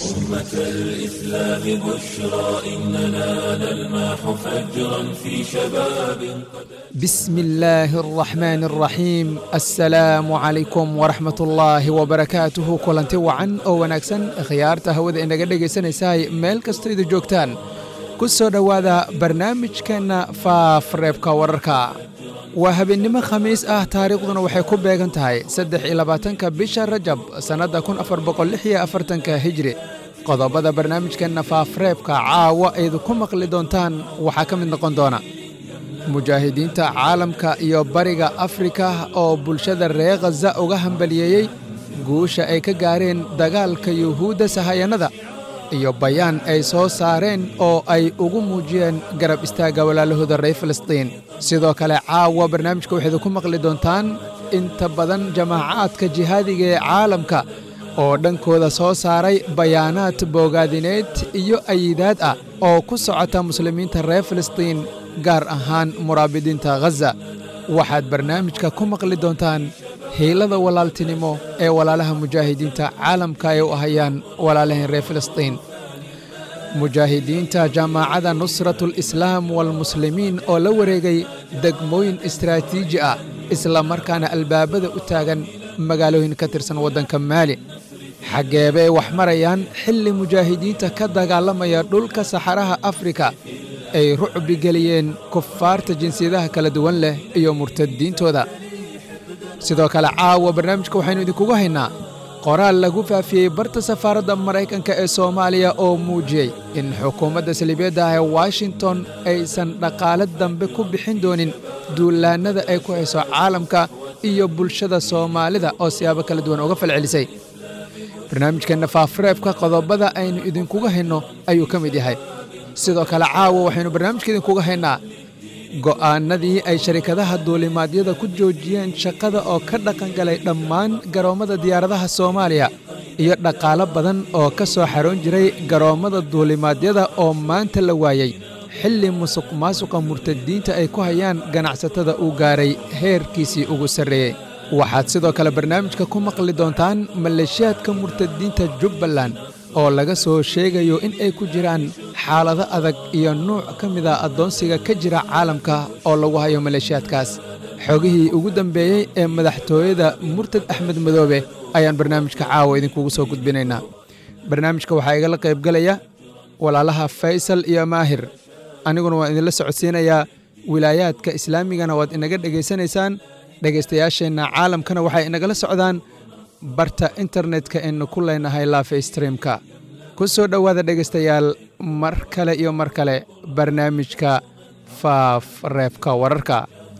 أمة الإسلام بشرى إننا نلمح فجرا في شباب بسم الله الرحمن الرحيم السلام عليكم ورحمة الله وبركاته kulanti wacan oo wanaagsan khiyaarta hawada inaga dhegaysanaysahay meel kastoo idu joogtaan ku soo dhowaada barnaamijkeenna faafreebka wararka waa habeennimo khamiis ah taariikhduna waxay ku beegan tahay saddex iyo labaatanka bisha rajab sannadda kun afar boqol lix iyo afartanka hijri qodobada barnaamijkeenna faafreebka caawa aydu ku maqli doontaan waxaa ka mid noqon doona mujaahidiinta caalamka iyo bariga afrika oo bulshada reer khaza uga hambaliyeeyey guusha ay ka gaareen dagaalka yuhuudda sahayannada iyo bayaan ay soo saareen oo ay ugu muujiyeen garab istaagga walaalahooda reer filistiin sidoo kale caawa barnaamijka waxaydu ku maqli doontaan inta badan jamaacaadka jihaadiga ee caalamka oo dhankooda soo saaray bayaanaad boogaadineed iyo ayidaad ah oo ku socota muslimiinta reer filistiin gaar ahaan muraabidiinta khaza waxaad barnaamijka ku maqli doontaan hiilada walaaltinimo ee walaalaha mujaahidiinta caalamka ay u ahayaan walaalaheen reer filistiin mujaahidiinta jaamacadda nusratulislaam walmuslimiin oo la wareegay degmooyin istraatiiji ah isla markaana albaabada u taagan magaalooyin ka tirsan waddanka maali xaggeebay wax marayaan xilli mujaahidiinta ka dagaalamaya dhulka saxaraha afrika ay rucbi geliyeen kufaarta jinsiyadaha kala duwan leh iyo murtadiintooda sidoo kale caawa barnaamijka waxaynu idinkugu haynaa qoraal lagu faafiyey barta safaaradda maraykanka ee soomaaliya oo muujiyey in xukuumadda saliibyadda ah ee washington aysan dhaqaale dambe ku bixin doonin duulaannada ay ku hayso caalamka iyo bulshada soomaalida oo siyaabo kala duwan uga falcelisay barnaamijkeenna faafreebka qodobada aynu idinkuga hayno ayuu ka mid yahay sidoo kale caawa waxaynu barnaamijka idinkuga haynaa go'aannadii ay sharikadaha duulimaadyada ku joojiyeen shaqada oo ka dhaqangalay dhammaan garoommada diyaaradaha soomaaliya iyo dhaqaalo badan oo ka soo xaroon jiray garoommada duulimaadyada oo maanta la waayey xilli musuq maasuqa murtadiinta ay ku hayaan ganacsatada uu gaaray heerkiisii ugu sarreeyey waxaad sidoo kale barnaamijka ku maqli doontaan maleeshiyaadka murtadiinta jubbaland oo laga soo sheegayo in ay ku jiraan xaalado adag iyo nuuc ka mida addoonsiga ka jira caalamka oo lagu hayo maleeshiyaadkaas xogihii ugu dambeeyey ee madaxtooyada murtad axmed madoobe ayaan barnaamijka caawa idinkugu soo gudbinaynaa barnaamijka waxaa igala qaybgalaya walaalaha faysal iyo maahir aniguna waan idinla socodsiinayaa wilaayaadka islaamigana waad inaga dhegaysanaysaan dhegaystayaasheenna caalamkana waxay inagala socdaan barta internetka aynu ku leenahay laafe streamka ku soo dhowaada dhegaystayaal mar kale iyo mar kale barnaamijka faaf reebka wararka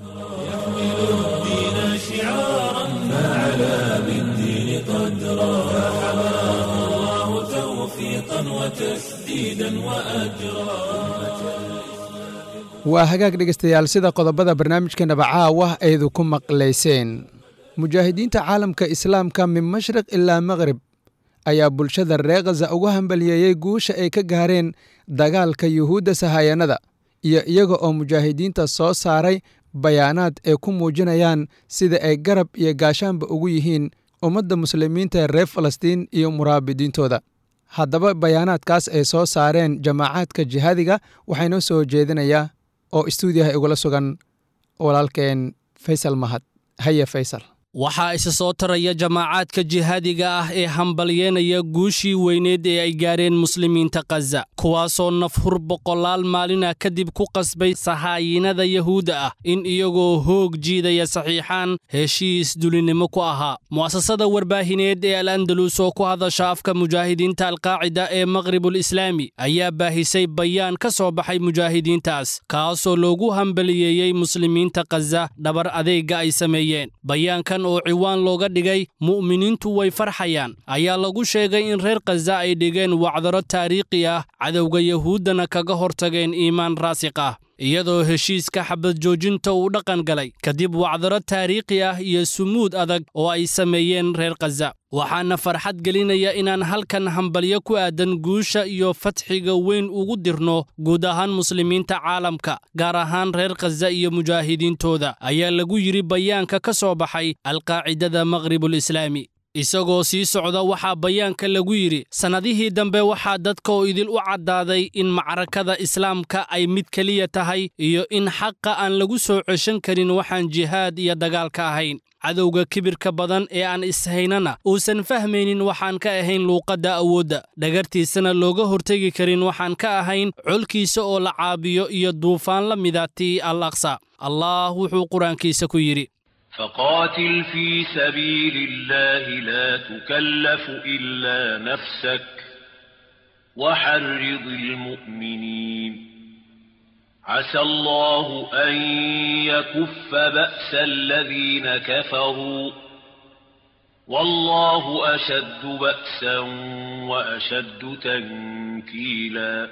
الدين شعارا فعلى بالدين قدرا فحماه الله توفيقا وتسديدا وأجرا waa hagaag dhegaystayaal sida qodobada barnaamijkeenaba caawa aydu ku maqlayseen mujaahidiinta caalamka islaamka min mashriq ilaa maqrib ayaa bulshada reer khaza uga hambaliyeeyey guusha ay ka gaareen dagaalka yuhuudda sahayannada iyo iyaga oo mujaahidiinta soo saaray bayaanaad ay ku muujinayaan sida ay garab iyo gaashaanba ugu yihiin ummadda muslimiinta ee reer falastiin iyo muraabidiintooda haddaba bayaanaadkaas ay soo saareen jamaacaadka jihaadiga waxaa inoo soo jeedinayaa oo istuudiyaha igula sugan walaalkeen faysal mahad haye faysal waxaa isa soo taraya jamaacaadka jihaadiga ah ee hambalyeenaya guushii weyneed ee ay gaareen muslimiinta khaza kuwaasoo nafhur boqolaal maalina kadib ku qasbay sahaayinada yahuudda ah in iyagoo hoog jiidaya saxiixaan heshiis dulinimo ku ahaa mu'asasada warbaahineed ee al andalus oo ku hadasha afka mujaahidiinta alqaacida ee maqhribul islaami ayaa baahisay bayaan ka soo baxay mujaahidiintaas kaasoo loogu hambaliyeeyey muslimiinta khaza dhabar adeegga ay sameeyeen bayaankan oo ciwaan looga dhigay mu'miniintu way farxayaan ayaa lagu sheegay in reer khaza ay dhigeen wacdaro taariikhi ah cadowga yahuuddana kaga hortageen iimaan raasiq ah iyadoo heshiiska xabad joojinta uu dhaqan galay kadib wacdaro taariikhi ah iyo sumuud adag oo ay sameeyeen reer khaza waxaana farxad gelinaya inaan halkan hambalyo ku aadan guusha iyo fatxiga weyn ugu dirno guud ahaan muslimiinta caalamka gaar ahaan reer khaza iyo mujaahidiintooda ayaa lagu yidhi bayaanka ka soo baxay alqaacidada maqhribul islaami isagoo sii socda waxaa bayaanka lagu yidhi sannadihii dambe waxaa dadka oo idil u caddaaday in macrakada islaamka ay mid keliya tahay iyo in xaqa aan lagu soo ceshan karin waxaan jihaad iyo dagaalka ahayn cadowga kibirka badan ee aan ishaynana uusan fahmaynin waxaan ka ahayn luuqadda awoodda dhagartiisana looga hortegi karin waxaan ka ahayn colkiisa oo la caabiyo iyo duufaan la mida tii al aqsa allah wuxuu qur-aankiisa ku yidhi فقاتل في سبيل الله لا تكلف إلا نفسك وحرض المؤمنين عسى الله أن يكف بأس الذين كفروا والله أشد بأسا وأشد تنكيلا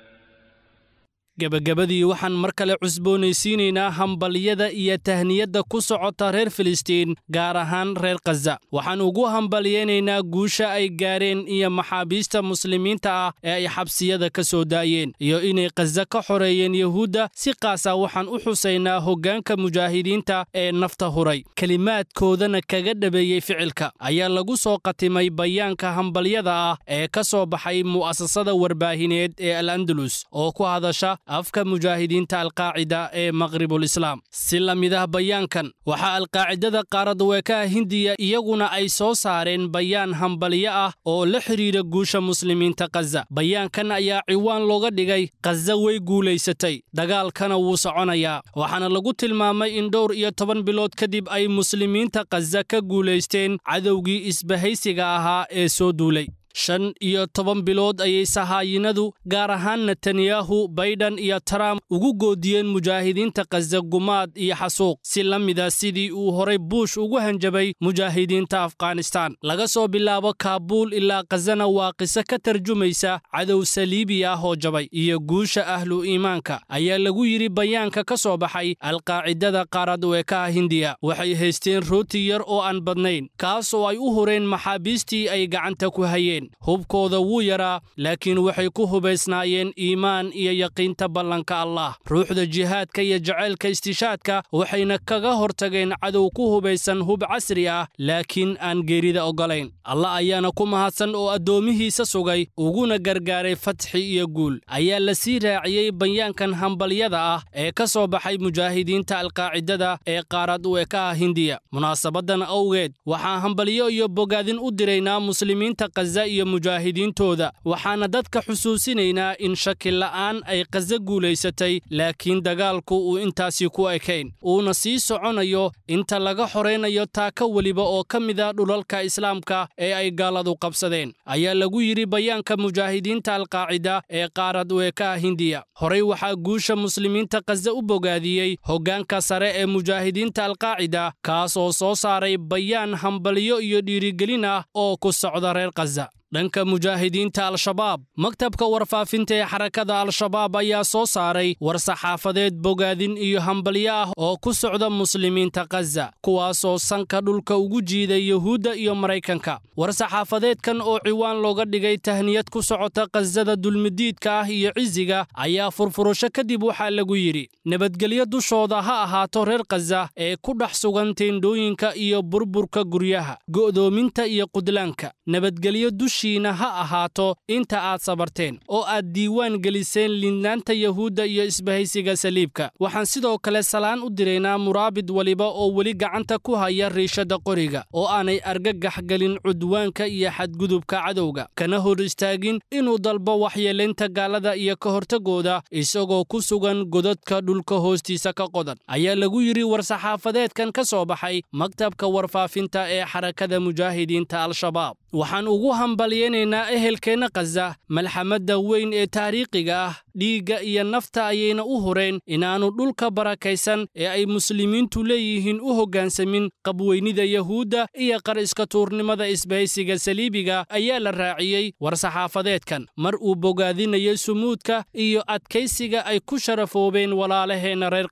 gebagabadii waxaan mar kale cusboonaysiinaynaa hambalyada iyo tahniyadda ku socota reer filistiin gaar ahaan reer khaza waxaan ugu hambalyaynaynaa guusha ay gaareen iyo maxaabiista muslimiinta ah ee ay xabsiyada ka soo daayeen iyo inay khaza ka xoreeyeen yuhuudda si qaasa waxaan u xusaynaa hoggaanka mujaahidiinta ee nafta huray kelimaadkoodana kaga dhabeeyey ficilka ayaa lagu soo qatimay bayaanka hambalyada ah ee ka soo baxay mu'asasada warbaahineed ee al andalus oo ku hadasha afka mujaahidiinta alqaacida ee maqribulislaam si la mid ah bayaankan waxaa alqaacidada qaaradweekaha hindiya iyaguna ay soo saareen bayaan hambalyo ah oo la xidhiidha guusha muslimiinta khaza bayaankan ayaa ciwaan looga dhigay khaza way guulaysatay dagaalkana wuu soconayaa waxaana lagu tilmaamay in dhowr iyo toban bilood kadib ay muslimiinta khaza ka guulaysteen cadowgii isbahaysiga ahaa ee soo duulay shan iyo toban bilood ayay sahaayinadu gaar ahaan netanyahu baydhan iyo trump ugu goodiyeen mujaahidiinta khaza gumaad iyo xasuuq si la mida sidii uu horay buush ugu hanjabay mujaahidiinta afghanistaan laga soo bilaabo kaabuul ilaa khazana waa qiso ka tarjumaysa cadow saliibi ah oo jabay iyo guusha ahlu iimaanka ayaa lagu yidhi bayaanka ka soo baxay alqaacidada qaaradweekaha hindiya waxay haysteen rooti yar oo aan badnayn kaas oo ay u hureen maxaabiistii ay gacanta ku hayeen hubkooda wuu yaraa laakiin waxay ku hubaysnaayeen iimaan iyo yaqiinta ballanka allah ruuxda jihaadka iyo jacaylka istishaadka waxayna kaga hortageen cadow ku hubaysan hub casri ah laakiin aan geerida oggolayn allah ayaana ku mahadsan oo addoomihiisa sugay uguna gargaaray fatxi iyo guul ayaa la sii raaciyey bayaankan hambalyada ah ee ka soo baxay mujaahidiinta alqaacidada ee qaarad u ekaha hindiya munaasabadan awgeed waxaa hambalyo iyo bogaadin u diraynaa muslimiinta khaza iyo mujaahidiintooda waxaana dadka xusuusinaynaa in shaki la'aan ay khaza guulaysatay laakiin dagaalku uu intaasi ku ekayn uuna sii soconayo inta laga xoraynayo taaka weliba oo ka mida dhulalka islaamka ee ay gaaladu qabsadeen ayaa lagu yidhi bayaanka mujaahidiinta alqaacida ee qaarad weekaha hindiya horey waxaa guusha muslimiinta khaza u bogaadiyey hoggaanka sare ee mujaahidiinta alqaacida kaas oo soo saaray bayaan hambalyo iyo dhiirigelin ah oo ku socda reer khaza dhanka mujaahidiinta al-shabaab maktabka warfaafinta ee xarakada al-shabaab ayaa soo saaray war-saxaafadeed bogaadin iyo hambalyo ah oo ku socda muslimiinta khaza kuwaasoo sanka dhulka ugu jiiday yuhuudda iyo maraykanka war-saxaafadeedkan oo ciwaan looga dhigay tahniyad ku socota khazada dulmidiidka ah iyo cisiga ayaa furfurasho kadib waxaa lagu yidhi nabadgelyo dushooda ha ahaato reer khaza ee ku dhex sugan teendhooyinka iyo burburka guryaha go'doominta iyo qudlaanka nabadgelyo dushiina ha ahaato inta aad sabarteen oo aad diiwaan geliseen liidnaanta yuhuudda iyo isbahaysiga saliibka waxaan sidoo kale salaan u diraynaa muraabid weliba oo weli gacanta ku haya riishadda qoriga oo aanay argagax gelin cudwaanka iyo xadgudubka cadowga kana hor istaagin inuu dalbo waxyeelaynta gaalada iyo ka hortagooda isagoo ku sugan godadka dhulka hoostiisa ka qodan ayaa lagu yidhi war-saxaafadeedkan ka soo baxay maktabka warfaafinta ee xarakada mujaahidiinta al-shabaab waxaan ugu hambalyaynaynaa ehelkeenna khaza malxamadda weyn ee taariikhiga ah dhiigga iyo nafta ayayna u hureen inaannu dhulka barakaysan ee ay muslimiintu leeyihiin u hoggaansamin qabweynida yuhuudda iyo qar iska tuurnimada isbahaysiga saliibiga ayaa la raaciyey war-saxaafadeedkan mar uu bogaadinayay sumuudka iyo adkaysiga ay ku sharafoobeen walaalaheenna reer khaza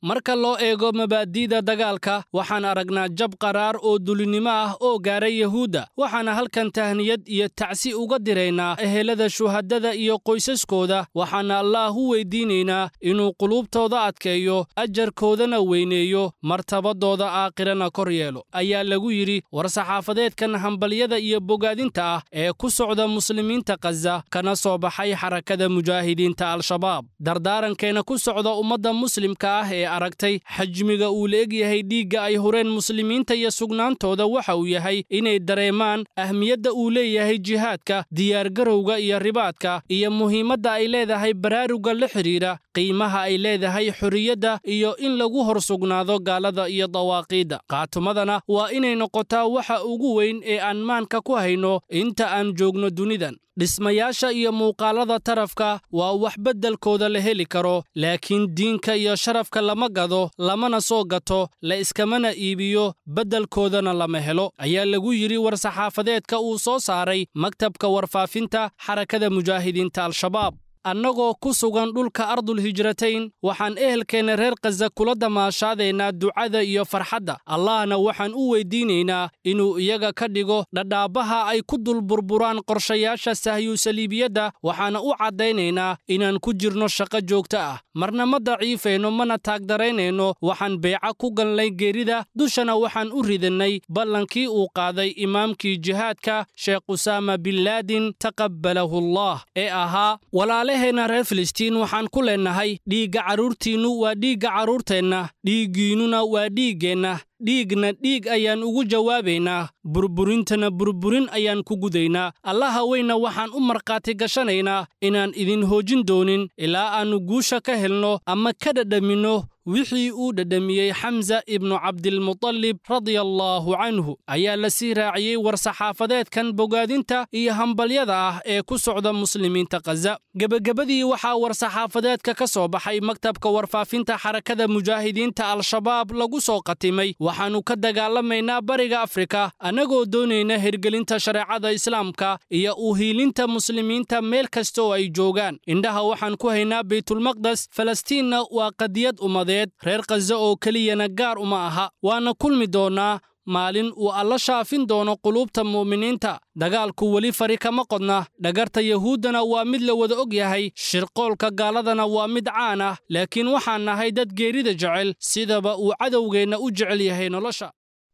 marka loo eego mabaadi'da dagaalka waxaan aragnaa jab qaraar oo dulinimo ah oo gaaray yahuudda waxaana halkan tahniyad iyo tacsi uga diraynaa ehelada shuhadada iyo qoysaskooda waxaana allaah u weydiinaynaa inuu quluubtooda adkeeyo ajarkoodana weyneeyo martabadooda aakhirana kor yeelo ayaa lagu yidhi war-saxaafadeedkan hambalyada iyo bogaadinta ah ee ku socda muslimiinta khaza kana soo baxay xarakada mujaahidiinta al-shabaab dardaarankeena ku socda ummadda muslimka ah ee aragtay xajmiga uu la egyahay dhiigga ay hureen muslimiinta iyo sugnaantooda waxa uu yahay inay dareemaan ahmiyadda uu leeyahay jihaadka diyaargarowga iyo ribaadka iyo muhiimadda ay leedahay baraaruga la xidhiidha qiimaha ay leedahay xorriyadda iyo in lagu hor sugnaado gaalada iyo dawaaqiidda qaatumadana waa inay noqotaa waxa ugu weyn ee aan maanka ku hayno inta aan joogno dunidan dhismayaasha iyo muuqaalada tarafka waa wax beddelkooda la heli karo laakiin diinka iyo sharafka lama gado lamana soo gato la iskamana iibiyo beddelkoodana lama helo ayaa lagu yidhi war-saxaafadeedka uu soo saaray maktabka warfaafinta xarakada mujaahidiinta al-shabaab annagoo ku sugan dhulka ardul hijratayn waxaan ehelkeenna reer khaza kula damaashaadaynaa ducada iyo farxadda allahna waxaan u weydiinaynaa inuu iyaga ka dhigo dhadhaabaha ay ku dul burburaan qorshayaasha sahyuusaliibiyadda waxaana u caddaynaynaa inaan ku jirno shaqo joogto ah marna ma daciifayno mana taagdaraynayno waxaan beeca ku galnay geerida dushana waxaan u ridannay ballankii uu qaaday imaamkii jihaadka sheekh usaama binlaadin taqabbalahu allah ee ahaa walaalaheenna reer filistiin waxaan ku leennahay dhiigga carruurtiinnu waa dhiigga carruurteenna dhiiggiinnuna waa dhiiggeenna dhiigna dhiig ayaan ugu jawaabaynaa burburintana burburin ayaan ku gudaynaa allaha weyna waxaan u markhaati gashanaynaa inaan idin hoojin doonin ilaa aannu guusha ka helno ama ka dhadhaminno wixii uu dhadhamiyey xamsa ibnu cabdilmutalib radia allaahu canhu ayaa la sii raaciyey war-saxaafadeedkan bogaadinta iyo hambalyada ah ee ku socda muslimiinta khaza gebagabadii waxaa war-saxaafadeedka ka soo baxay maktabka warfaafinta xarakada mujaahidiinta al-shabaab lagu soo qatimay waxaannu ka dagaalamaynaa bariga afrika annagoo doonayna hirgelinta shareecada islaamka iyo u hiilinta muslimiinta meel kasta oo ay joogaan indhaha waxaan ku haynaa baytulmaqdes falastiinna waa qadiyad ummadeed reer khaza oo keliyana gaar uma aha waana kulmi doonnaa maalin uu alla shaafin doono quluubta mu'miniinta dagaalku weli fari kama qodna dhagarta yahuuddana waa mid la wada og yahay shirqoolka gaaladana waa mid caan ah laakiin waxaan nahay dad geerida jecel sidaba uu cadowgeenna u jecel yahay nolosha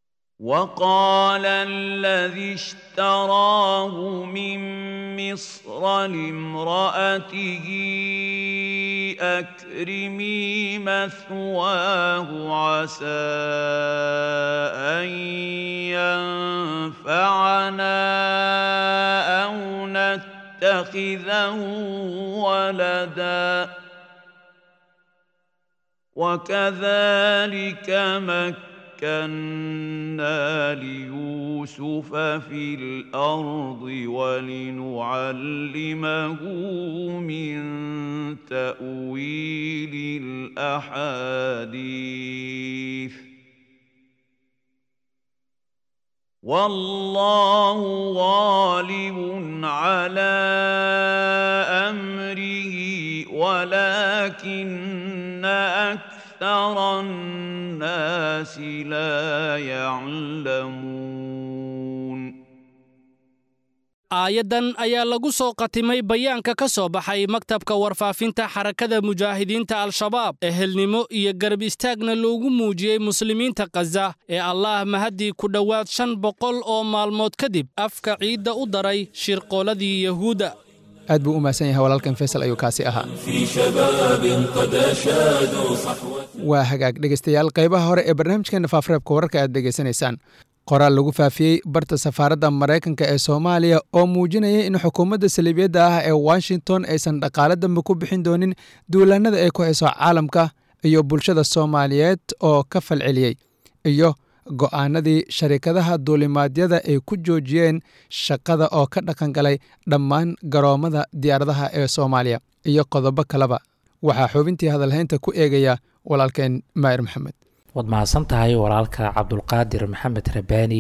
وقال الذي اشتراه من مصر لامرأته أكرمي مثواه عسى أن ينفعنا أو نتخذه ولدا وكذلك مكة مكنا ليوسف في الأرض ولنعلمه من تأويل الأحاديث والله غالب على أمره ولكن أكثر أكثر الناس لا يعلمون aayaddan ayaa lagu soo qatimay bayaanka ka soo baxay maktabka warfaafinta xarakada mujaahidiinta al-shabaab ehelnimo iyo garab istaagna loogu muujiyey muslimiinta khaza ee allaah mahaddii ku dhowaad shan boqol oo maalmood kadib afka ciidda u daray shirqooladii yahuudda aad buu u mahadsan yahay walaalkan faysal ayuu kaasi ahaa waa hagaag dhegaystayaal qaybaha hore ee barnaamijkeenna faafreebka wararka aad dhegaysanaysaan qoraal lagu faafiyey barta safaaradda maraykanka ee soomaaliya oo muujinaya in xukuumadda saliibiyadda ah ee washington aysan dhaqaale dambe ku bixin doonin duulaannada ay ku hayso caalamka iyo bulshada soomaaliyeed oo ka falceliyey iyo go'aanadii sharikadaha duulimaadyada ay ku joojiyeen shaqada oo ka dhaqan galay dhammaan garoommada diyaaradaha ee soomaaliya iyo qodobo kaleba waxaa xubintii hadalhaynta ku eegaya walaalkeen maa'ir maxamed waad mahadsan tahay walaalka cabdulqaadir maxamed rabaani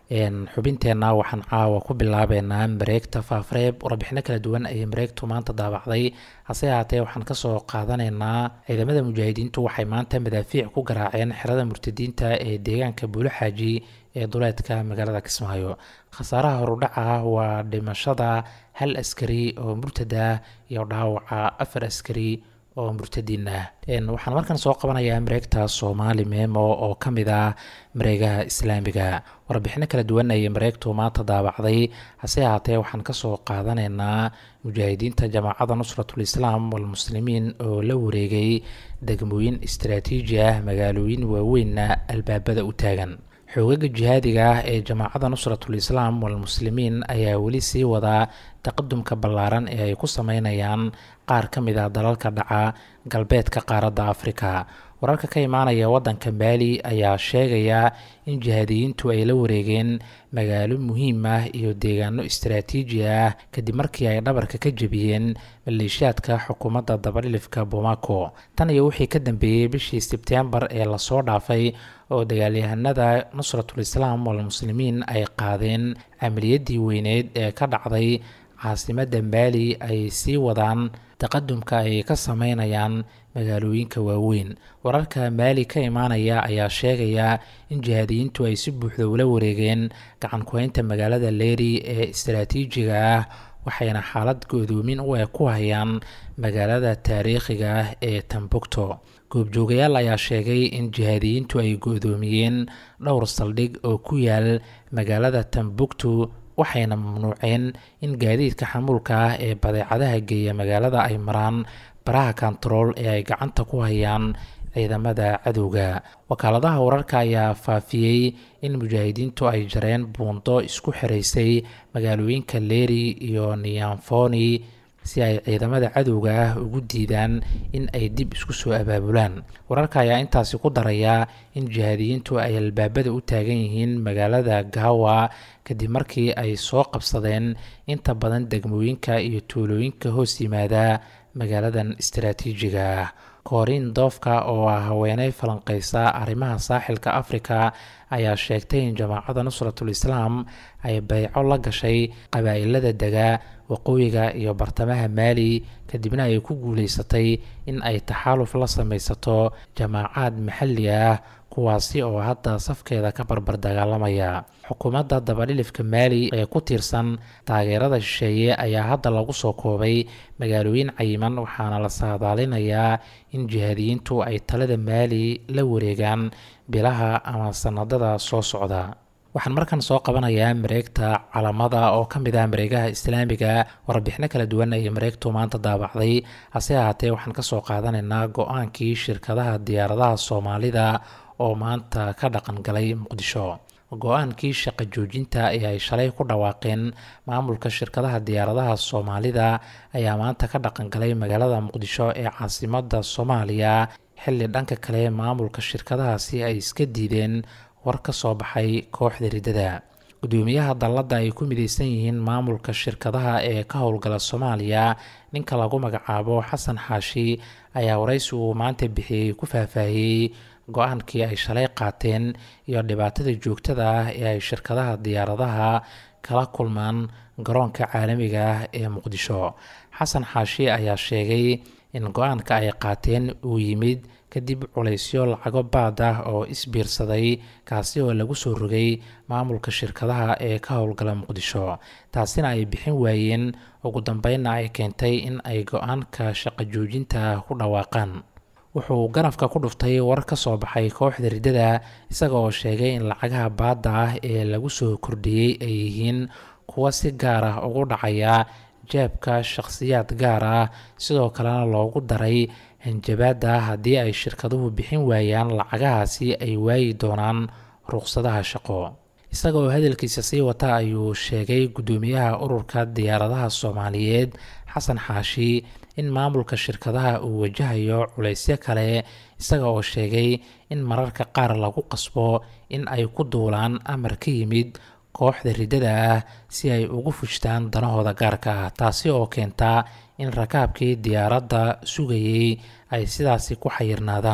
xubinteenna waxaan caawa ku bilaabeynaa mareegta faafreeb warbixino kala duwan ayay mareegtu maanta daabacday hase ahaatee waxaan kasoo qaadanaynaa ciidamada mujaahidiintu waxay maanta madaafiic ku garaaceen xerada murtadiinta ee deegaanka buulixaaji ee duleedka magaalada kismaayo khasaaraha horudhaca waa dhimashada hal askari oo murtad ah iyo dhaawaca afar askari oo murtadiin ah waxaan markan soo qabanayaa mareegta soomaali memo oo ka mid ah mareegaha islaamiga warbixino kala duwan ayay mareegtu maanta daabacday hase ahaatee waxaan kasoo qaadanaynaa mujaahidiinta jamaacada nusratul islaam walmuslimiin oo la wareegay degmooyin istaraatiiji ah magaalooyin waaweynna albaabada u taagan xoogaga jihaadiga ah ee jamaacada nusratul islaam walmuslimiin ayaa weli sii wadaa taqadumka ballaaran ee ay ku sameynayaan qaar ka mid ah dalalka dhaca galbeedka qaaradda afrika wararka ka imaanaya waddanka maali ayaa sheegaya in jihaadiyiintu ay la wareegeen magaalo muhiim ah iyo deegaano istaraatiiji ah kadib markii ay dhabarka ka jebiyeen maleeshiyaadka xukuumadda dabadhilifka bomaco tan iyo wixii ka dambeeyey bishii sebtembar ee lasoo dhaafay oo dagaalyahanada nusratul islaam walmuslimiin ay qaadeen camaliyadii weyneed ee ka dhacday caasimadda maali ay sii wadaan taqadumka ay ka sameynayaan magaalooyinka waaweyn wararka maali ka imaanaya ayaa sheegaya in jihaadiyiintu ay si buuxda ula wareegeen gacan ku-haynta magaalada leeri ee istaraatiijiga ah waxayna xaalad go'doomin u eg ku hayaan magaalada taariikhiga ah ee tambukto goobjoogayaal ayaa sheegay in jihaadiyiintu ay go-doomiyeen dhowr saldhig oo ku yaal magaalada tambuktu waxayna mamnuuceen in gaadiidka xamuulka ah ee badeecadaha geeya magaalada ay maraan baraha kontarool ee ay gacanta ku hayaan ciidamada cadowga wakaaladaha wararka ayaa faafiyey in mujaahidiintu ay jareen buundo isku xiraysay magaalooyinka leeri iyo niyamfoni si ay ciidamada cadowga ah ugu diidaan in ay dib isku soo abaabulaan wararka ayaa intaasi ku daraya in jihaadiyiintu ay albaabada u taagan yihiin magaalada gawa kadib markii ay soo qabsadeen inta badan degmooyinka iyo tuulooyinka hoos yimaada magaaladan istaraatiijiga ah kooriin doofka oo ah haweeney falanqeysa arrimaha saaxilka afrika ayaa sheegtay in jamaacada nusratul islaam ay bayco la gashay qabaa'ilada dega waqooyiga iyo bartamaha maali kadibna ay ku guuleysatay in ay taxaaluf la sameysato jamaacaad maxalli ah kuwaasi oo hadda safkeeda ka barbar dagaalamaya xukuumadda dabadhilifka maali ee ku tiirsan taageerada shisheeye ayaa hadda lagu soo koobay magaalooyin cayiman waxaana la saadaalinayaa in jihaadiyiintu ay talada maali la wareegaan bilaha ama sanadada soo socda waxaan markan soo qabanayaa mareegta calamada oo ka mid ah mareegaha islaamiga warbixino kala duwan ayay mareegtu maanta daabacday hase ahaatee waxaan kasoo qaadanaynaa go-aankii shirkadaha diyaaradaha soomaalida oo maanta ka dhaqan galay muqdisho go-aankii shaqo joojinta ee ay shalay ku dhawaaqeen maamulka shirkadaha diyaaradaha soomaalida ayaa maanta ka dhaqan galay magaalada muqdisho ee caasimada soomaaliya xilli dhanka kale maamulka shirkadahaasi ay iska diideen war ka soo baxay kooxda riddada gudoomiyaha dalladda ay ku mideysan yihiin maamulka shirkadaha ee ka howlgala soomaaliya ninka lagu magacaabo xasan xaashi ayaa waraysi uu maanta bixiyey ku faahfaahiyey go-aankii ay shalay qaateen iyo dhibaatada joogtada ah ee ay shirkadaha diyaaradaha kala kulmaan garoonka caalamiga ah ee muqdisho xasan xaashi ayaa sheegay in go-aanka ay qaateen uu yimid kadib culaysyo lacago baad ah oo isbiirsaday kaasi oo lagu soo rogay maamulka shirkadaha ee ka howlgala muqdisho taasina ay bixin waayeen ugu dambeynna ay keentay in ay go-aanka shaqo joojinta ku dhawaaqaan wuxuu ganafka ku dhuftay war ka soo baxay kooxda riddada isaga oo sheegay in lacagaha baadda ah ee lagu soo kordhiyey ay yihiin kuwa si gaar ah ugu dhacaya jeebka shakhsiyaad gaar ah sidoo kalena loogu daray hanjabaada haddii ay shirkaduhu bixin waayaan lacagahaasi ay waayi doonaan ruqsadaha shaqo isaga oo hadalkiisa sii wata ayuu sheegay guddoomiyaha ururka diyaaradaha soomaaliyeed xasan xaashi in maamulka shirkadaha uu wajahayo culaysyo kale isaga oo sheegay in mararka qaar lagu qasbo in ay ku duulaan amar ka yimid kooxda riddada ah si ay ugu fushtaan danahooda gaarka ah taasi oo keenta in rakaabkii diyaaradda sugayey ay sidaasi ku xayirnaadaan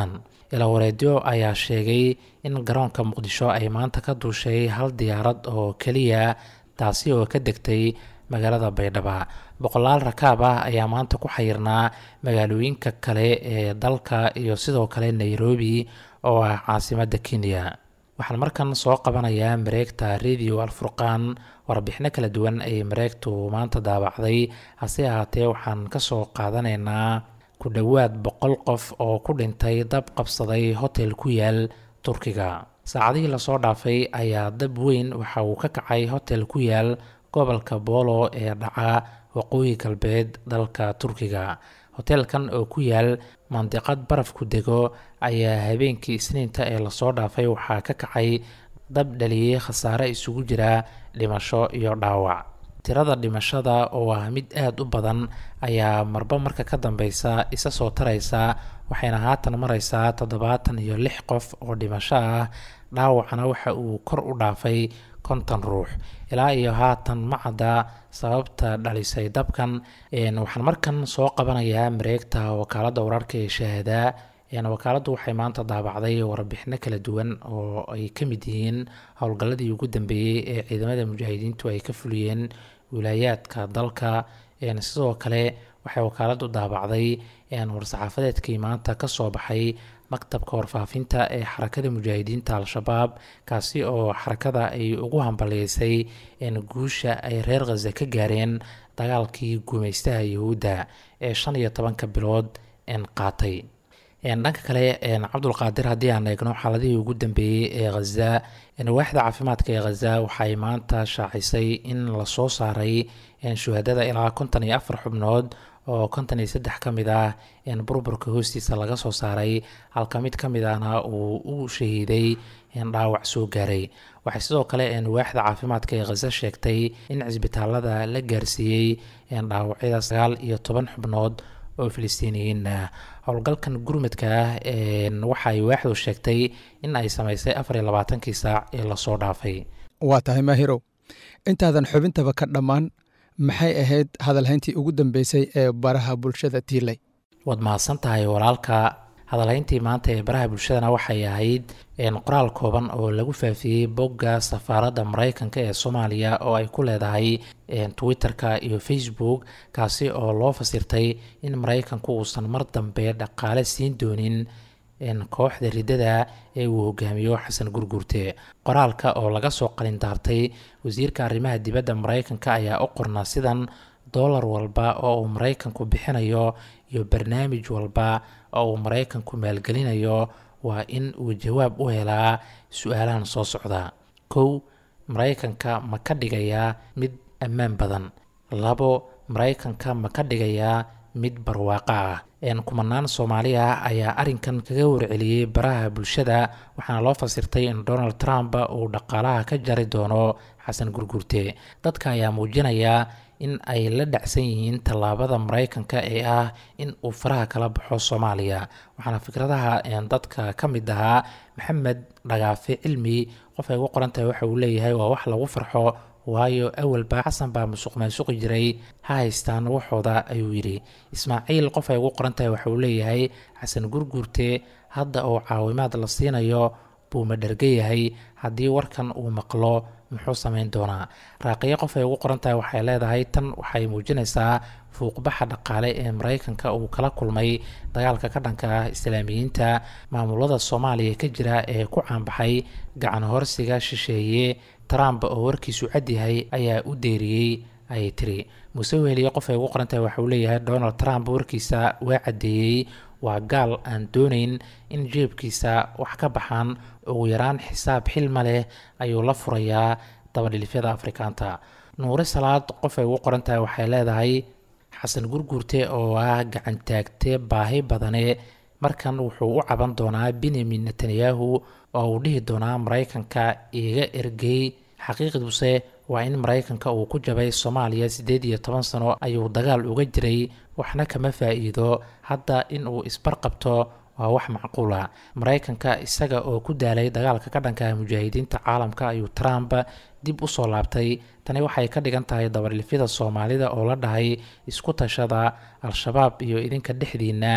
ilawareedyo ayaa sheegay in garoonka muqdisho ay maanta ka duushay hal diyaarad oo keliya taasi oo ka degtay magaalada baydhaba boqolaal rakaab ah ayaa maanta ku xayirnaa magaalooyinka kale ee dalka iyo sidoo kale nairobi oo ah caasimadda kenya waxaan markan soo qabanayaa mareegta radio alfurqaan warbixino kala duwan ay mareegtu maanta daabacday hase ahaatee waxaan kasoo qaadanaynaa ku dhowaad boqol qof oo ku dhintay dab qabsaday hotel ku yaal turkiga saacadihii lasoo dhaafay ayaa dab weyn waxa uu ka kacay hotel ku yaal gobolka boolo ee dhaca waqooyi galbeed dalka turkiga hoteelkan oo ku yaal mandiqad barafku dego ayaa habeenkii isniinta ee lasoo dhaafay waxaa ka kacay dab dhaliyey khasaare isugu jira dhimasho iyo dhaawac tirada dhimashada oo ah mid aada u badan ayaa marba marka ka dambeysa isa soo taraysa waxayna haatan mareysaa toddobaatan iyo lix qof oo dhimasho ah dhaawacna waxa uu kor u dhaafay konton ruux ilaa iyo haatan ma cadda sababta dhalisay dabkan waxaan markan soo qabanayaa mareegta wakaaladda wararka ee shaahadaa wakaaladdu waxay maanta daabacday warbixino kala duwan oo ay ka mid yihiin howlgalladii ugu dambeeyey ee ciidamada mujaahidiintu ay ka fuliyeen wilaayaadka dalka sidoo kale waxay wakaaladdu daabacday war-saxaafadeedkii maanta kasoo baxay maktabka warfaafinta ee xarakada mujaahidiinta al-shabaab kaasi oo xarakada ay ugu hambaliyeysay guusha ay reer khaza ka gaareen dagaalkii guumeystaha yahuudda ee shan iyo tobanka bilood qaatay dhanka kale cabdulqaadir haddii aan eegno xaaladihii ugu dambeeyey ee khaza waaxda caafimaadka ee khaza waxay maanta shaacisay in lasoo saaray shuhadada ilaa konton iyo afar xubnood oo konton iyo saddex ka mid ah burburka hoostiisa laga soo saaray halka mid ka mid ahna uu u shahiiday dhaawac soo gaaray waxay sidoo kale waaxda caafimaadka ee khaza sheegtay in cisbitaalada la gaarsiiyey dhaawacyada sagaal iyo toban xubnood oo filistiiniyiin ah howlgalkan gurmadka ah waxay waaxdu sheegtay in ay sameysay afar iyo labaatankii saac ee lasoo dhaafay waa tahay maahirow intaadan xubintaba ka dhammaan maxay ahayd hadalhayntii ugu dambeysay ee baraha bulshada tiilay waad mahadsan tahay walaalka hadalhayntii maanta ee baraha bulshadana waxay ahayd qoraal kooban oo lagu faafiyey bogga safaaradda mareykanka ee soomaaliya oo ay ku leedahay twitter-ka iyo facebook kaasi oo loo fasirtay in mareykanku uusan mar dambe dhaqaale siin doonin kooxda riddada ee uu hogaamiyo xasan gurgurte qoraalka oo laga soo qalindaartay wasiirka arrimaha dibadda mareykanka ayaa u qornaa sidan dollar walba oo uu mareykanku bixinayo iyo barnaamij walba oo uu mareykanku maalgelinayo waa in uu jawaab u helaa su-aalahan soo socda kow mareykanka ma ka dhigayaa mid ammaan badan labo mareykanka ma ka dhigayaa mid barwaaqo ah kumanaan soomaali ah ayaa arrinkan kaga warceliyey baraha bulshada waxaana loo fasirtay in donald trump uu dhaqaalaha ka jari doono xasan gurgurte dadka ayaa muujinaya in ay la dhacsan yihiin tallaabada mareykanka ee ah in uu faraha kala baxo soomaaliya waxaana fikradaha dadka ka mid ahaa maxamed dhagaafe cilmi qof ay ugu qoran tahay waxa uu leeyahay waa wax lagu farxo waayo awalba xasan baa musuq maasuqi jiray ha haystaan waxooda ayuu yidhi ismaaciil qof ay ugu qoran tahay waxa uu leeyahay xasan gurguurte hadda oo caawimaad la siinayo buu madherga yahay haddii warkan uu maqlo muxuu samayn doonaa raaqiyo qof ay ugu qoran tahay waxay leedahay tan waxay muujinaysaa fuuqbaxa dhaqaale ee mareykanka uu kala kulmay dagaalka ka dhanka ah islaamiyiinta maamulada soomaaliya ka jira ee ku caanbaxay gacan horsiga shisheeye trump oo warkiisu cadyahay ayaa u deeriyey ayay tiri muuse weheliye qof ay ugu qoran tahay waxa uu leeyahay donald trump warkiisa waa caddeeyey waa gaal aan doonayn in jeebkiisa wax ka baxaan ugu yaraan xisaab xilma leh ayuu la furayaa dabadhilifyada afrikaanta nuure salaad qof ay ugu qoran tahay waxay leedahay xasan gurguurte oo ah gacantaagte baahi badane markan wuxuu u caban doonaa benyamin netanyahu oo uu dhihi doonaa mareykanka iga ergey xaqiiqduse waa in mareykanka uu ku jabay soomaaliya siddeed iyo toban sano ayuu dagaal uga jiray waxna kama faa-iido hadda in uu isbarqabto waa wax macquula mareykanka isaga oo ku daalay dagaalka ka dhanka mujaahidiinta caalamka ayuu trump dib usoo laabtay tani waxay ka dhigan tahay dabadhilfyada soomaalida oo la dhahay isku tashada al-shabaab iyo idinka dhexdiina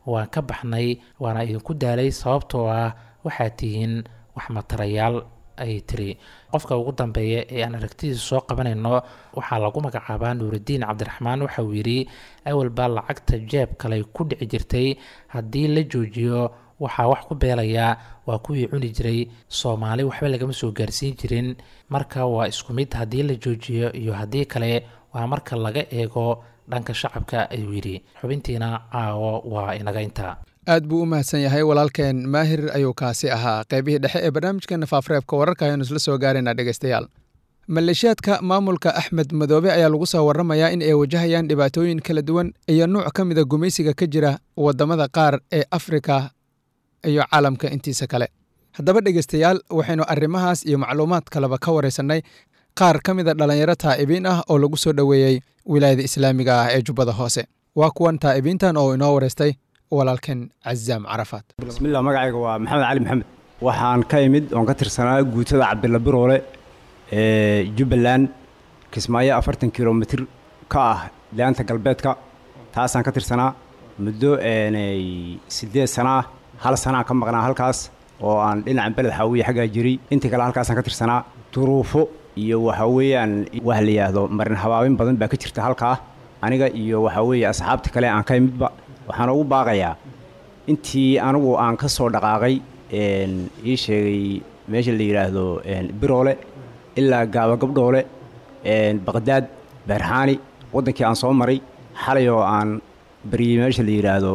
waan ka baxnay waana idinku daalay sababtoo ah waxaad tihiin wax matarayaal ayay tiri qofka ugu dambeeya ee aan aragtidiisa soo qabanayno waxaa lagu magacaabaa nuuridiin cabdiraxmaan waxa uu yidhi awal baa lacagta jeeb kale ku dhici jirtay haddii la joojiyo waxaa wax ku beelayaa waa kuwii cuni jiray soomaali waxba lagama soo gaarsiin jirin marka waa isku mid haddii la joojiyo iyo haddii kale waa marka laga eego dhanka shacabka ayuu yidhi xubintiina caawo waa inaga intaa aad buu u mahadsan yahay walaalkeen maahir ayuu kaasi ahaa qaybihii dhexe ee barnaamijkeena faafreebka wararka ayanu isla soo gaarayna dhegeystayaal maleeshiyaadka maamulka axmed madoobe ayaa lagu soo waramayaa in ay wajahayaan dhibaatooyin kala duwan iyo nuuc ka mida gumaysiga ka jira waddamada qaar ee afrika iyo caalamka intiisa kale haddaba dhegeystayaal waxaynu arrimahaas iyo macluumaad kaleba ka waraysannay qaar ka mida dhallinyaro taa'ibiin ah oo lagu soo dhoweeyey wilaayada islaamiga ah ee jubbada hoose waa kuwan taa'ibiintan oo inoo waraystay walaalkeen cazaam carafaad bismillah magacayga waa maxamed cali maxamed waxaan ka imid oon ka tirsanaa guutada cabdilla biroole ee jubbaland kismaayo afartan kilomitir ka ah laanta galbeedka taasaan ka tirsanaa muddo siddeed sana ah hal sanaan ka maqnaa halkaas oo aan dhinacan beled xaawiye xaggaa jiray intii kale halkaasaan ka tirsanaa duruufo iyo waxa weeyaan wax la yidhaahdo marin habaabin badan baa ka jirta halkaa aniga iyo waxa weeye asxaabta kale aan ka imidba waxaan ugu baaqayaa intii anigu aan ka soo dhaqaaqay ii sheegay meesha la yidhaahdo biroole ilaa gaaba gabdhoole baqdaad beerxaani waddankii aan soo maray xalay oo aan baryey meesha la yidhaahdo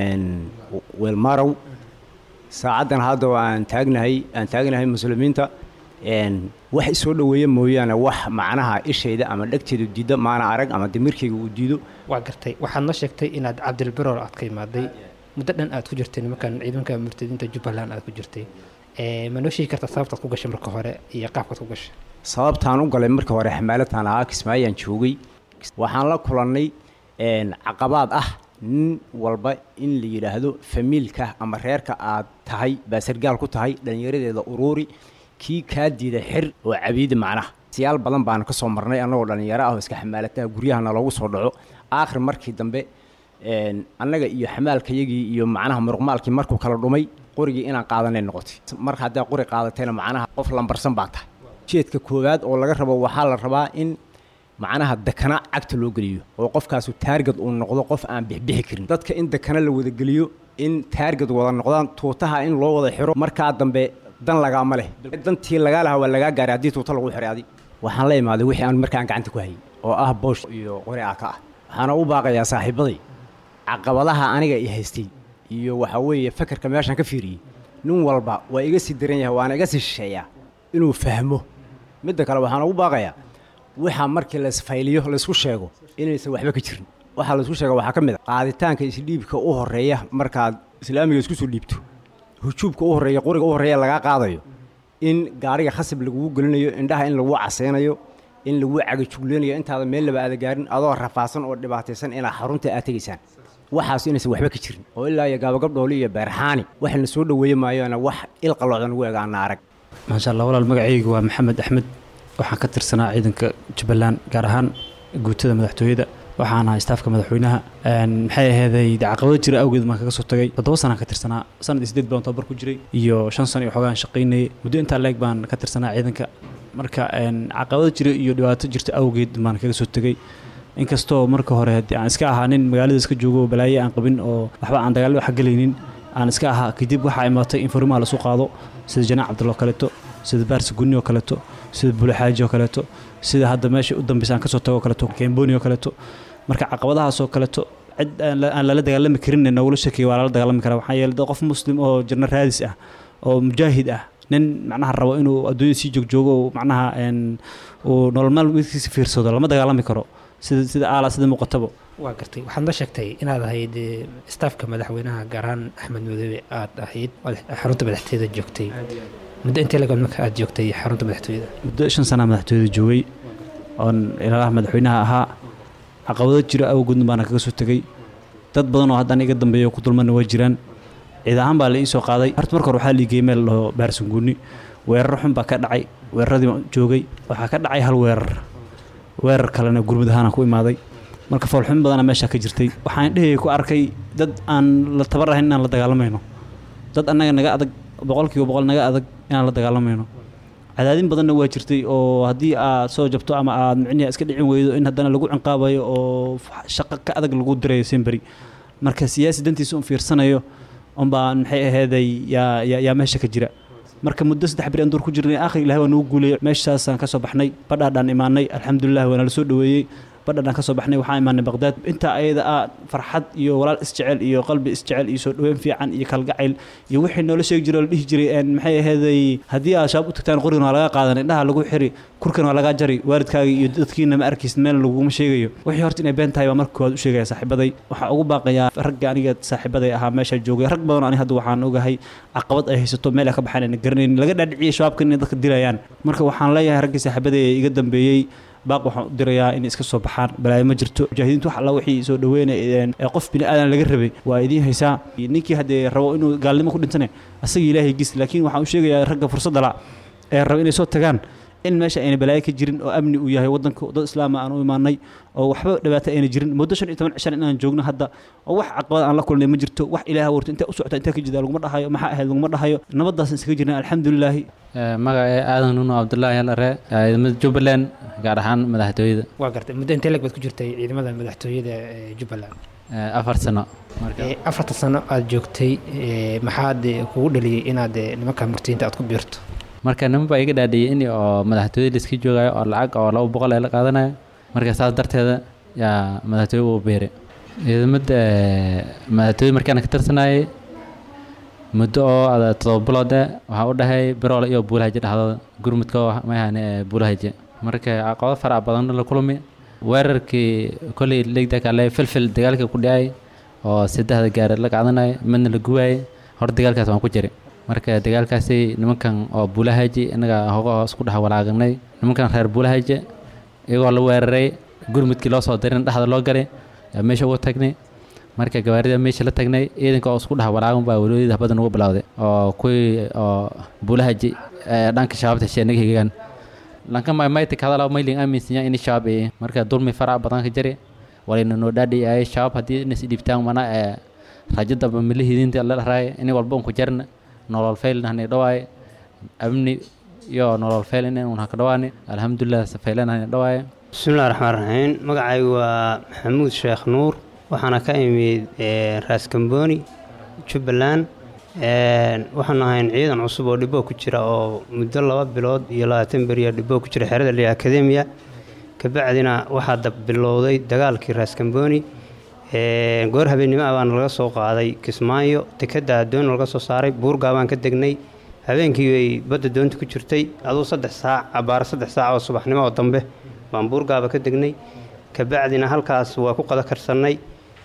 weelmarow saacaddan hadda aan taagnahay aan taagnahay muslimiinta wax isoo dhoweeya mooyaane wax macnaha ishayda ama dhegteedu diidda maana arag ama damirkayga uu diido waa gartay waxaad noo sheegtay inaad cabdilbirool aad ka imaaday muddo dhan aad ku jirtay nimankan ciidanka murtadiinta jubbaland aad ku jirtay ma noo sheegi kartaa sababtaad ku gashay marka hore iyo qaabkaad ku gashay sababtaan u galay marka hore xamaalataan ahaa kismaayaan joogay waxaan la kulannay caqabaad ah nin walba in la yidhaahdo famiilka ama reerka aad tahay baa sargaal ku tahay dhallinyaradeeda uruuri kii kaa diida xir oo cabiida macnaha siyaal badan baanu ka soo marnay annagoo dhallinyaro ah oo iska xamaalataha guryahana loogu soo dhaco aakhir markii dambe annaga iyo xamaalkayagii iyo macnaha muruqmaalkii markuu kala dhumay qorigii inaan qaadanay noqotay mar haddaa qori qaadatayna macnaha qof lambarsan baa tahay jeedka koowaad oo laga rabo waxaa la rabaa in macnaha dekana cagta loo geliyo oo qofkaasu taargad uu noqdo qof aan bixbixi karin dadka in dekana la wada geliyo in taargad wada noqdaan tuutaha in loo wada xiro markaa dambe dan lagaama leh dantii lagaa lahaa waa lagaa gaaray haddii tuuta lagu xiray adi waxaan la imaaday wixii aan markaan gacanta ku hayay oo ah boosh iyo qori aa ka ah waxaana u baaqayaa saaxiibaday caqabadaha aniga i haystay iyo waxaa weeye fakarka meeshaan ka fiiriyey nin walba waa iga sii daran yahay waana iga sii shisheeyaa inuu fahmo midda kale waxaan ugu baaqayaa waxaa markii laisfayliyo laysku sheego inaysan waxba ka jirin waxaa laysku sheega waxaa ka mid a qaaditaanka isdhiibka u horreeya markaad islaamiga isku soo dhiibto hujuubka u horreeya qoriga u horreeya lagaa qaadayo in gaariga khasab lagugu gelinayo indhaha in lagu caseynayo in lagu cagajugleynayo intaada meel laba aada gaarin adoo rafaasan oo dhibaataysan inaa xarunta aad tegaysaan waxaas inaysan waxba ka jirin oo ilaa iyo gaabagabdhooli iyo beerxaani waxna soo dhoweeye maayoona wax ilqaloocan ugu egaana arag maasha allah walaal magacaygu waa maxamed axmed waxaan ka tirsanaa ciidanka jubbaland gaar ahaan guutada madaxtooyada waxaan ahaa istaafka madaxweynaha maxay aheeday caqabado jira awgeed baan kaga soo tagay toddoba sanaan ka tirsanaa sanad iyo sideed baan tababar ku jiray iyo shan sano iyo xoogaan shaqaynayay muddo intaa leeg baan ka tirsanaa ciidanka marka caqabado jira iyo dhibaato jirta awgeed baan kaga soo tegay inkastoo marka hore haddii aan iska ahaa nin magaalada iska joogo oo balaaye aan qabin oo waxba aan dagaallo xagalaynin aan iska ahaa kadib waxaa imaatay in farimaha lasu qaado sida janaac cabdullo kaleeto sida baarsi gunni oo kaleeto sida bulixaaji oo kaleeto sida hadda meesha u dambeysa aan kasoo tago kaleeto kemboni oo kaleeto marka caqabadahaasoo kaleeto cid aan lala dagaalami karin nogula sheekaya waa lala dagaalami karaa waxaa yeelay dad qof muslim oo janno raadis ah oo mujaahid ah nin macnaha rabo inuu adduunyada sii joogjoogo oo macnaha uu nolol maalmeedkiisa fiirsado lama dagaalami karo sida sida aala sida muuqataba waa gartay waxaad noo sheegtay inaad ahayd istaafka madaxweynaha gaar ahaan axmed madoobe aad ahayd xarunta madaxtooyada joogtay muddo intee lagood marka aad joogtay xarunta madaxtooyada muddo shan sanaa madaxtooyada joogay oon ilaalaha madaxweynaha ahaa caqabado jira awgoodna baana kaga soo tegey dad badan oo haddaan iga dambeeya ku dulmana waa jiraan ciid ahaan baa la ii soo qaaday horta marka hore waxaa liigey meel laho baarsanguuni weerar xun baa ka dhacay weeraradii joogay waxaa ka dhacay hal weerar weerar kalena gurmud ahaana ku imaaday marka foolxumin badana meeshaa ka jirtay waxaan dhehaya ku arkay dad aan la tabar ahayn inaan la dagaalamayno dad annaga naga adag boqolkiiba boqol naga adag inaan la dagaalamayno cadaadin badanna waa jirtay oo haddii aad soo jabto ama aad micniha iska dhicin weydo in haddana lagu cinqaabayo oo shaqo ka adag lagu dirayo semberi marka siyaasi dantiisa un fiirsanayo unbaa maxay aheeday yaa yaa yaa meesha ka jira marka muddo saddex beri aan duur ku jirnay akhir ilahay waa nagu guulayay meeshaasaan ka soo baxnay badhaadhaan imaanay alxamdulilah waana la soo dhoweeyey badhaadhaan ka soo baxnay waxaan imaanay baqdaad intaa ayada ah farxad iyo walaal isjecel iyo qalbi isjecel iyo soo dhoweyn fiican iyo kalgacayl iyo wixii noola sheegi jiray oo la dhihi jiray een maxay aheeday haddii aad shabaab u tagtaan qorigan waa laga qaadan indhaha lagu xiri kurkan waa lagaa jari waalidkaaga iyo dadkiina ma arkaysid meel laguma sheegayo wixii horta inay been tahay baa marka koowaad u sheegaya saaxiibaday waxaa ugu baaqayaa ragga aniga saaxiibaday ahaa meesha joogay rag badan oo ani hadda waxaan ogahay caqabad ay haysato meel ay ka baxaan ayna garanayn laga dhaadhiciyay shabaabkan inay dadka dilayaan marka waxaan leeyahay raggii saaxiibaday ee iga dambeeyey baaq waxaan u dirayaa inay iska soo baxaan balaayo ma jirto mujaahidiintu wax alla wixii soo dhaweynaya ee qof bini aadan laga rabay waa idiin haysaa ninkii haddee rabo inuu gaalnimo ku dhintane asagii ilaahay gis laakiin waxaan u sheegayaa ragga fursadda la ee raba inay soo tagaan in meesha ayna balaayo ka jirin oo amni uu yahay waddanka dad islaama aan u imaanay oo waxba dhibaato ayna jirin muddo shan iyo toban cishan inaan joogno hadda oo wax caqabad aan la kulnay ma jirto wax ilaah warto intee u socota intee ka jida laguma dhahayo maxaa ahayd laguma dhahayo nabaddaasaan iskaga jirnay alxamdulilaahi magaca aadan nuno cabdullaahi alare ciidamada jubbaland gaar ahaan madaxtooyada waa gartay muddo intee leg baad ku jirtay ciidamada madaxtooyada ee jubbaland afar sano Ee, afarta sano aad joogtay ee, maxaad ee, kugu dhaliyey inaad ee, nimanka murtiyiinta aad ku biirto marka niman baa iga dhaadhiyey in oo madaxtooyada laiska joogayo oo lacag oo laba boqol ee la qaadanayo marka saas darteeda yaa madaxtooye uu beeray ciidamada madaxtooye markaan ka tirsanayay muddo oo ada todoba bilood eh waxaa u dhahay biroole iyo buulahaje dhexdooda gurmudka oo mayahane ee buulahaje marka caqabado farac badan la kulmi weerarkii kolley legda kale filfil dagaalka ku dhacay oo saddexda gaari la qaadanaya midna la guwaayay hor dagaalkaas waan ku jiray marka dagaalkaasi nimankan oo buulahaji inaga hoga hoos ku dhex walaaganay nimankan reer buulahaji iyagoo la weeraray gurmudkii loo soo dirin dhexda loo galay yaa meesha ugu tagnay marka gawaarida meesha la tagnay ciidanka oo isku dhex walaagan baa walooyada habadda nagu bilowday oo kuwii oo buulahaji ee dhanka shabaabta heshe naga higaan lanka maymayta kadala mayling aaminsinya in shabaab ee marka dulmi farac badan ka jiri walayna noo dhaadhi ay shabaab haddii inas dhibtaan mana ee rajada milihidinta la dharay in walba unku jarna nolol faylna hanay dhawaay amni iyo nolol fayl in un haka dhawaani alxamdulilah faylan hanay dhawaay bismillahi raxmaan raxiim magacaygu waa maxamuud sheekh nuur waxaana ka imid ee, raas kambooni jubbaland Een, waxaanu ahayn ciidan cusub oo dhiboo ku jira oo muddo laba bilood iyo labaatan beriya dhiboo ku jira xerada liya akademiya kabacdina waxaa dab bilowday dagaalkii raas kambooni Een, goor habeennimo ah baana laga soo qaaday kismaayo dekadda addoon laga soo saaray buurgaa baan ka degnay habeenkii bay badda doonta ku jirtay aduu saddex saac abbaaro saddex saac oo subaxnimo oo dambe baan buurgaaba ka degnay kabacdina halkaas waa ku qada karsannay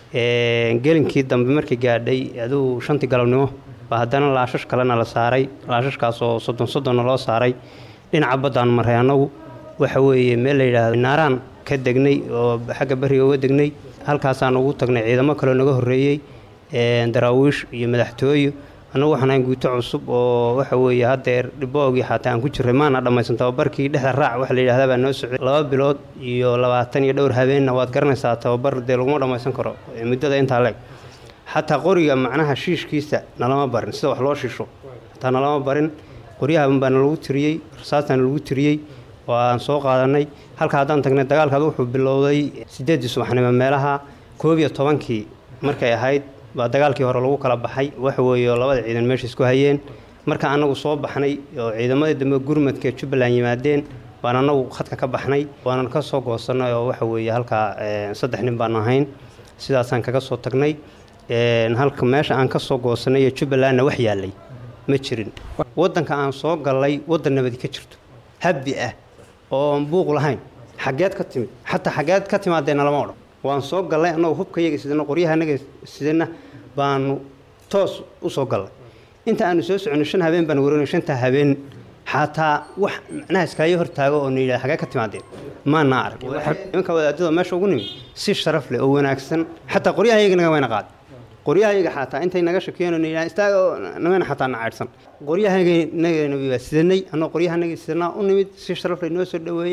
Een, gelinkii dambe markii gaadhay aduu shantii galabnimo baa haddana laashash kalena la saaray laashashkaas oo soddon soddonna loo saaray dhinaca baddaan maray annagu waxa weeye meel la yidhaahdo naaraan ka degnay oo xagga beriga uga degnay halkaasaan ugu tagnay ciidamo kaloo naga horreeyey Een, daraawiish iyo madaxtooyo annagu waxaan ahayn guuto cusub oo waxa weeye haddeer dhiboogii xataa aan ku jirray maana dhammaysan tababarkii dhexda raac waxa la yidhahdaa baa noo socday laba bilood iyo labaatan iyo dhowr habeenna waad garanaysaa tababar dee laguma dhammaysan karo ee muddada intaa leeg xataa qoriga macnaha shiishkiisa nalama barin sida wax loo shisho xataa nalama barin qoryahan baana lagu tiriyey rasaastaan lagu tiriyey oo aan soo qaadanay halka haddaan tagnay dagaalkaad wuxuu bilowday sideeddii subaxnimo meelaha koob iyo tobankii markay ahayd baa dagaalkii hore lagu kala baxay waxa weeye oo labada ciidan meesha isku hayeen marka annagu soo baxnay oo ciidamadii dambe gurmadka ee jubbaland yimaadeen baan annagu khadka ka baxnay waanan ka soo goosannay oo waxa weeye halkaa eh, saddex nin baan ahayn sidaasaan kaga soo tagnay Een, halka meesha aan ka soo goosannay ee jubbalandna wax yaallay ma jirin waddanka aan soo gallay waddan nabadi ka jirto habbi ah oo aan buuq lahayn xaggeed ka timid xataa xaggeed ka timaadeenna lama odhan waan soo gallay annagoo hubka yaga sidana qoryaha naga sidana baanu toos u soo gallay inta aanu soo soconay shan habeen baan waranay shantaa habeen xataa wax macnaha iskaayo hortaago oo na yidhaha xagee ka timaadeen maana arag nimanka wadaadada meesha ugu nimid si sharaf leh oo wanaagsan xataa qoryaha yaga naga wayna qaaday qoryahayaga xataa intay naga shakiyeen oo na yidhaha istaaga oo namana xataa na caydhsan qoryahayaga nagana waa sidanay annagoo qoryaha naga sidanaa u nimid si sharaf leh noo soo dhoweeyeen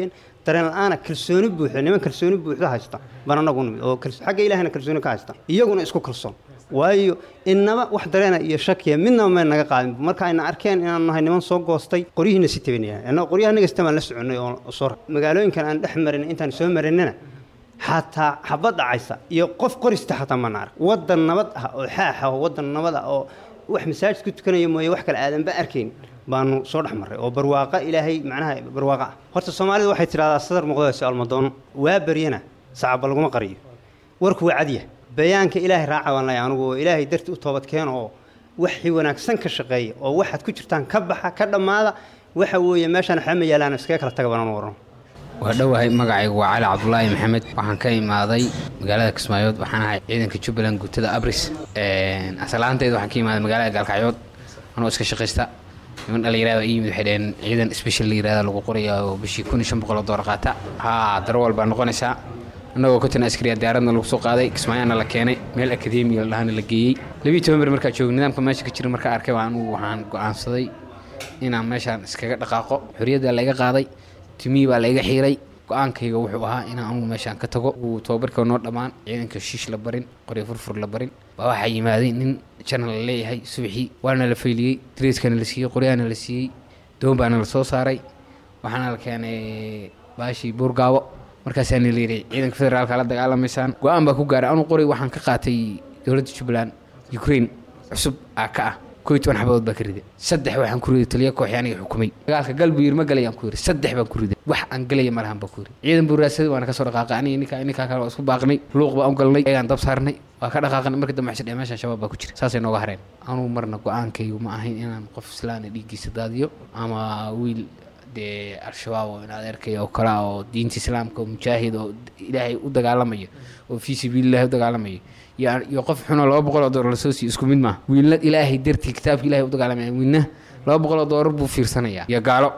dareen la-aana kalsooni buuxda niman kalsooni buuxda haysta baan anagu nimid oo kals- xagga ilaahayna kalsooni ka haysta iyaguna isku kalsoon waayo inaba wax dareena iyo shakiya midnaba may naga qaadin marka ayna arkeen inaan nahay niman soo goostay qoryihiina si tabanayaan annaga qoryaha naga sitaan la soconay oo soo ra- magaalooyinkan aan dhex marin intaan soo marinana xataa xabad dhacaysa iyo qof qorista xataa mana arag waddan nabad ah oo xaax ah oo waddan nabad ah oo wax masaajid ku tukanaya mooye wax kale aadanba arkayn baanu soo dhex marray oo barwaaqa ilaahay macnaha barwaaqa ah horta soomaalidu waxay tidhahdaa sadar muqdasi almadoono waa baryana sacaba laguma qariyo warku waa cadya bayaanka ilaahay raaca baan leeyahay anugu oo ilaahay darti u toobad keeno oo waxii wanaagsan ka shaqeeya oo waxaad ku jirtaan ka baxa ka dhammaada waxa weeye meeshaan waxba ma yaalaan iskaga kala taga banaan warno waa dhowahay magacaygu waa cali cabdulaahi maxamed waxaan ka imaaday magaalada kismaayood waxaan ahay ciidanka jubbaland guutada abris asalaanteed waxaan ka imaaday magaalada gaalkacyood anoo iska shaqaysta niman dhalinyarada ii yimid waxay dhaheen ciidan special la yirahda lagu qoraya oo bishii kun iyo shan boqol oo doolar qaata haa darowal baa noqonaysaa annagoo konton askariya diyaaradna lagu soo qaaday kismaayaana la keenay meel akademiya la dhahana la geeyey labiiyo toban ber markaa joogay nidaamka meesha ka jira markaa arkay baa anugu waxaan go'aansaday inaan meeshaan iskaga dhaqaaqo xorriyaddaa la iga qaaday timihii baa la iga xiiray go-aankayga wuxuu ahaa inaan anugu meeshaan ka tago uu tababarka noo dhammaan ciidanka shiish la barin qoryo furfur la barin baa waxaa yimaaday nin janal la leeyahay subaxii waana la fayliyey dariiskana la siiyey qoryaana la siiyey doon baana la soo saaray waxaana la keenay baashii buurgaabo markaasaana la yidhi ciidanka federaalka la dagaalamaysaan go-aan baa ku gaaray anuu qoray waxaan ka qaatay dowladda jubbaland ukraine cusub aa ka ah koo iyo toban xabadood baa ka riday saddex waxaan ku riday taliya kooxi aniga xukumay dagaalka galbuyir ma galayaan ku yiri saddex baan ku riday wax aan galaya malahan baan ku yiri ciidan buu raadsaday waana kasoo dhaqaaqay aniga ninkaa ninkaa kale waa isku baaqnay luuq baan u galnay ayagaan dab saarnay waa ka dhaqaaqnay markii dambe xisha meeshaan shabaab baa ku jira saasay nooga hareen anuu marna go-aankaygu ma ahayn inaan qof islaana dhiiggiisa daadiyo ama wiil dee al-shabaab oo in adeerkaya oo kale ah oo diinta islaamka oo mujaahid oo ilaahay u dagaalamayo oo fii sabiilillahi u dagaalamayo iyo iyo qof xunoo laba boqol oo doolar lasoo siiyo isku mid maaha wiilna ilaahay dartii kitaabka ilahay u dagaalamaya wiilna laba boqol oo doolar buu fiirsanayaa iyo gaalo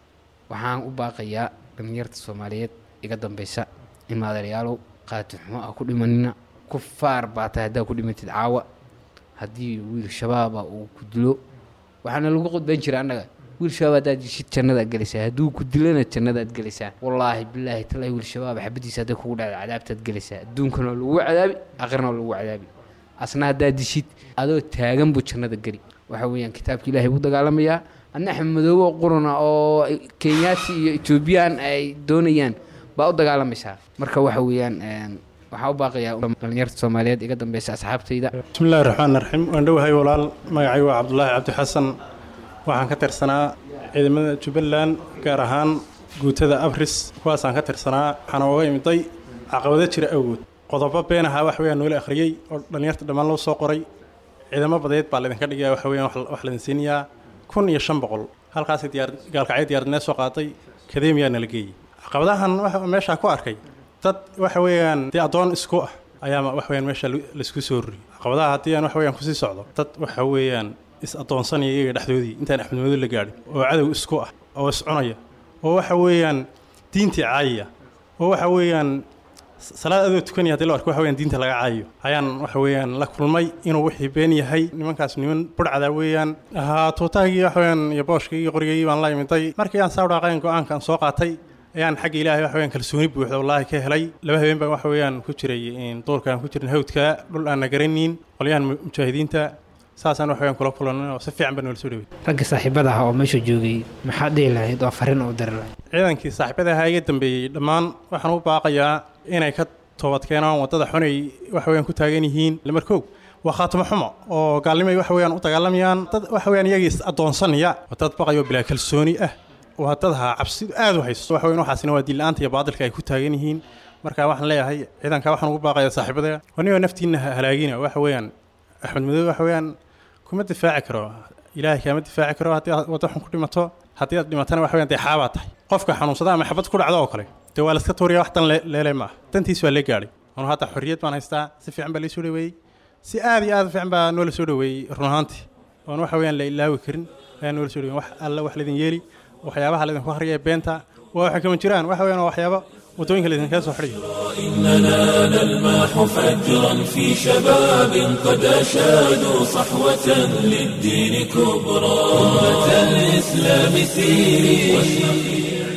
waxaan u baaqayaa dhalinyarta soomaaliyeed iga dambeysa in maadalayaalow qaati xumo ah ku dhimanina ku faar baa tahay haddaa ku dhimatid caawa haddii wiil shabaaba uu ku dilo waxaana lagu qudban jira annaga wiil shabaab haddaad dishid jannadaad gelaysaa hadduu ku dilana jannadaad gelaysaa wallaahi bilaahi talaahi wiil shabaab xabadiisa hadday kugu dhacda cadaabtaad gelaysaa adduunkana waa lagu cadaabi aakhirana waa lagu cadaabi asna haddaad dishid adoo taagan buu jannada geli waxa weeyaan kitaabka ilaahay buu dagaalamayaa adna axmed madoobe oo qurana oo kenyaati iyo etoobiyaan ay doonayaan baa u dagaalamaysaa marka waxa weeyaan waxaa u baaqayaa dhalinyarta soomaaliyeed iga dambeysa asxaabtayda bismillahi raxmaan raxiim waan dhowahay walaal magacay waa cabdulaahi cabdi xasan waxaan ka tirsanaa ciidamada jubbaland gaar ahaan guutada abris kuwaasaan ka tirsanaa waxaana uga imiday caqabado jira awgood qodobo been ahaa wax weeyaan noola akhriyey oo dhallinyarta dhammaan loo soo qoray ciidamo badeed baa laydinka dhigaya waxa weeyaan wax laydin siinayaa kun iyo shan boqol halkaasay diyaar gaalkacyo diyaaradnee soo qaatay kademiyaa nala geeyey caqabadahan waxa meeshaa ku arkay dad waxa weeyaan dee addoon isku ah ayaa wax weeyaan meesha laisku soo ruriyey caqabadaha haddii aan wax weeyaan kusii socdo dad waxa weeyaan is addoonsanaya iyaga dhexdoodii intaan axmed madow la gaadhin oo cadow isku ah oo iscunaya oo waxa weeyaan diintii caayaya oo waxa weeyaan salaad adoo tukanaya hadii loo arko waxa weeyaan diinta laga caayayo ayaan waxa weeyaan la kulmay inuu wixii been yahay nimankaas niman burcada weeyaan ahaa tuutaagii waxa weeyaan iyo booshkii iyo qorigii baan la imiday markii aan saa dhaaqayn go-aankan soo qaatay ayaan xagga ilaahay waxa weeyaan kalsooni buuxda wallaahi ka helay laba habeen baan waxa weeyaan ku jiray duurkaan ku jirin hawdka dhul aan na garanayn qolyahan mujaahidiinta saasaan wax weeyaan kula kulanay oo si fiican baa noola soo dhawey ragga saaxiibada ah oo meesha joogay maxaad dhihi lahayd oo fariin u diri lahayd ciidankii saaxiibada ahaa iga dambeeyey dhammaan waxaan u baaqayaa inay ka toobad keenaan waddada xunay waxa weeyaan ku taagan yihiin lamarkoog waa khaatimo xumo oo gaalnimay waxa weeyaan u dagaalamayaan dad waxa weeyaan iyagii is addoonsanaya waa dad baqayo bilaa kalsooni ah waa dad ahaa cabsidu aad u haysto waxa weeyaan waxaasina waa diin-la'aanta iyo baadilka ay ku taagan yihiin marka waxaan leeyahay ciidanka waxaan ugu baaqayaa saaxiibada anigoo naftiinna halaagina waxa weeyaan axmed madow waxa weeyaan kuma difaaci karo ilaahay kaama difaaci karo haddii aad waddo xun ku dhimato haddii aad dhimatana waxa weeyaan dee xaabaa tahay qofka xanuunsada ama xabad ku dhacdo oo kale dee waa laska tuuriya wax dan leele ma ah dantiis waa lee gaadhay anu hadda xorriyad baan haystaa si fiican baa laysoo dhaweeyey si aad iyo aad fiican baa noola soo dhaweeyey run ahaantii oon waxa weeyaan la ilaawi karin ayaa noola soo dhaweeyey wax alla wax laydin yeeli waxyaabaha laydinku hariyaya beenta waa waxa kama jiraan waxa weeyaan waa waxyaabo waddooyinka laydinkaga soo xidhayo إننا نلمح فجرا في شباب قد أشادوا صحوة للدين كبرى أمة الإسلام سيري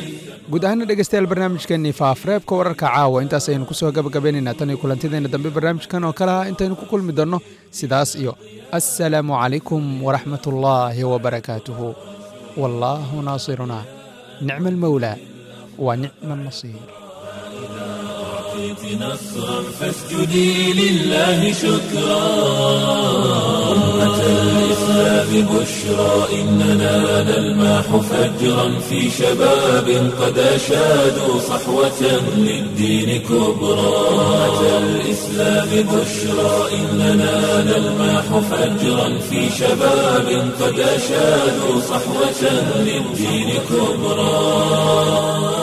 guud ahaana dhegeystayaal barnaamijkeennii faafareebka wararka caawa intaas ayaynu ku soo gabagabaynaynaa tan iyo kulantideenna dambe barnaamijkan oo kale ah intaynu ku kulmi doonno sidaas iyo assalaamu calaykum waraxmatullaahi wabarakaatuhu wallaahu naasirunaa nicma almawlaa wa nicma alnasiir أعطيت نصرا فاسجدي لله شكرا أمة الإسلام بشرى إننا نلمح فجرا في شباب قد أشادوا صحوة للدين كبرى أمة الإسلام بشرى إننا نلمح فجرا في شباب قد أشادوا صحوة للدين كبرى